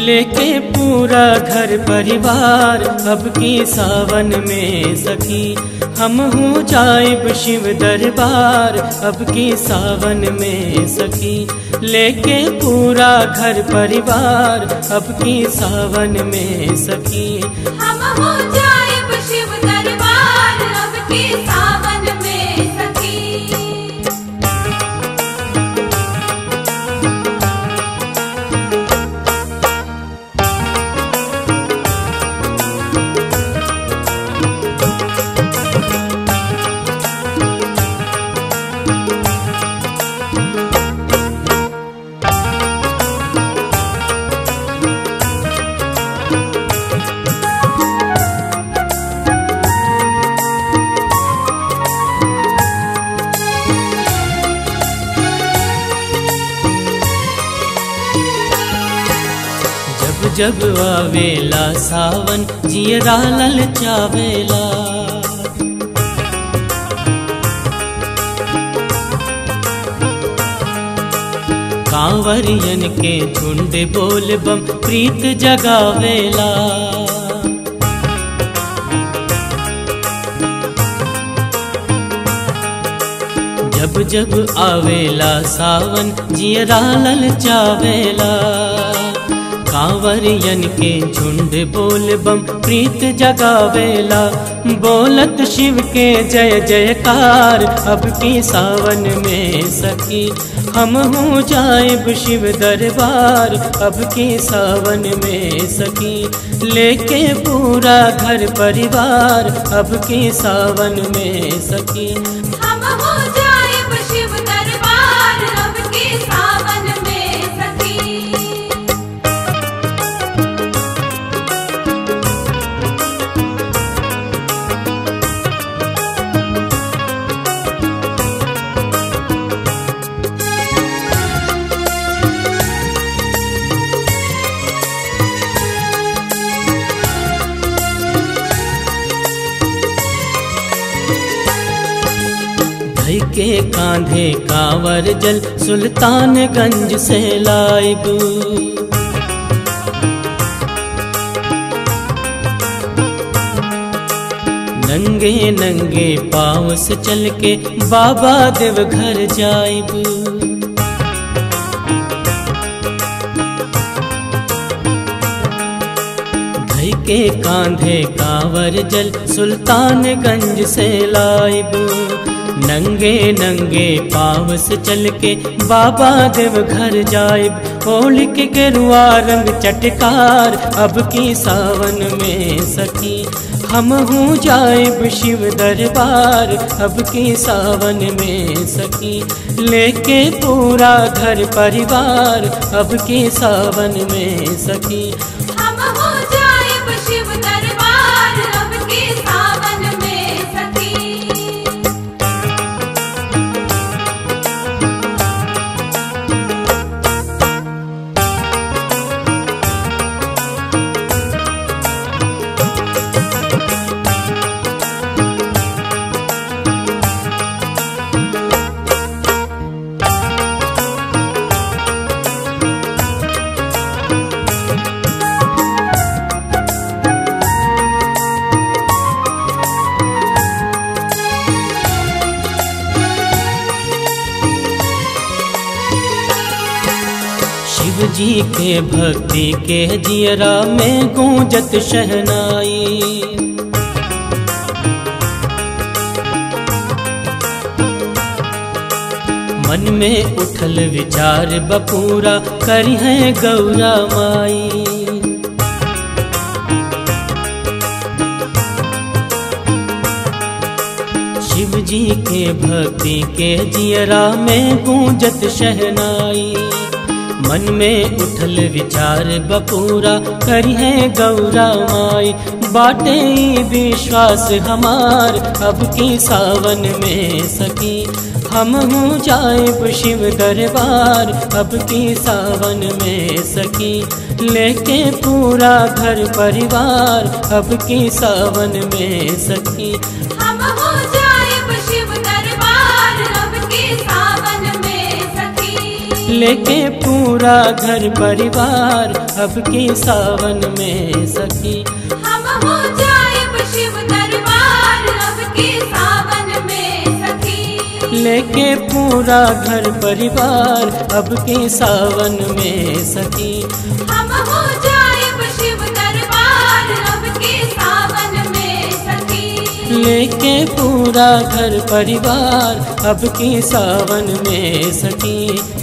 लेके पूरा घर परिवार अब की सावन में सखी हम हूँ जाइब शिव दरबार अब की सावन में सखी लेके पूरा घर परिवार अब की सावन में सखी हम हो जाएब शिव दरबार अब के सावन में सखी जब जब आवेला सावन जियरा ललचावेला कांवरियन के झुंड बोल बम प्रीत जगावेला जब जब आवेला सावन जियरा ललचावेला कांवरियन के झुंड बोल बम प्रीत जगावेला बोलत शिव के जय जयकार अब की सावन में सखी हम हूँ जाइब शिव दरबार अब की सावन में सखी लेके पूरा घर परिवार अब की सावन में सखी हम हो जाएब शिव दरबार अब के सावन में सखी धई के कांधे कांवर जल सुल्तानगंज से लाइब नंगे नंगे पाँव से चल के बाबा देव घर जाइब धई के कांधे कांवर जल सुल्तानगंज से लाइब नंगे नंगे पाँव से चल के बाबा देव घर जाइब होली के गेरुआ रंग चटकार अब की सावन में सखी हम हूँ जाइब शिव दरबार अब की सावन में सखी लेके पूरा घर परिवार अब की सावन में सखी हम हो जाएब शिव दरबार अब के सावन में सखी शिव जी के भक्ति के जियरा में गूंजत शहनाई मन में उठल विचार बपूरा करी है गौरा माई शिव जी के भक्ति के जियरा में गूंजत शहनाई मन में उठल विचार बपूरा करी है गौरा माई बाटे ई विश्वास हमार अब की सावन में सकी हम हूँ जाइब शिव दरबार अब की सावन में सकी लेके पूरा घर परिवार अब की सावन में सकी हम हो जाएब शिव दरबार अब के सावन में सखी लेके पूरा घर परिवार अब के सावन में सखी हम हो जाएब शिव दरबार अब के सावन में सखी लेके पूरा घर परिवार अब के सावन में सखी हम हो जाएब शिव दरबार अब के सावन में सखी लेके पूरा घर परिवार अब के सावन में सखी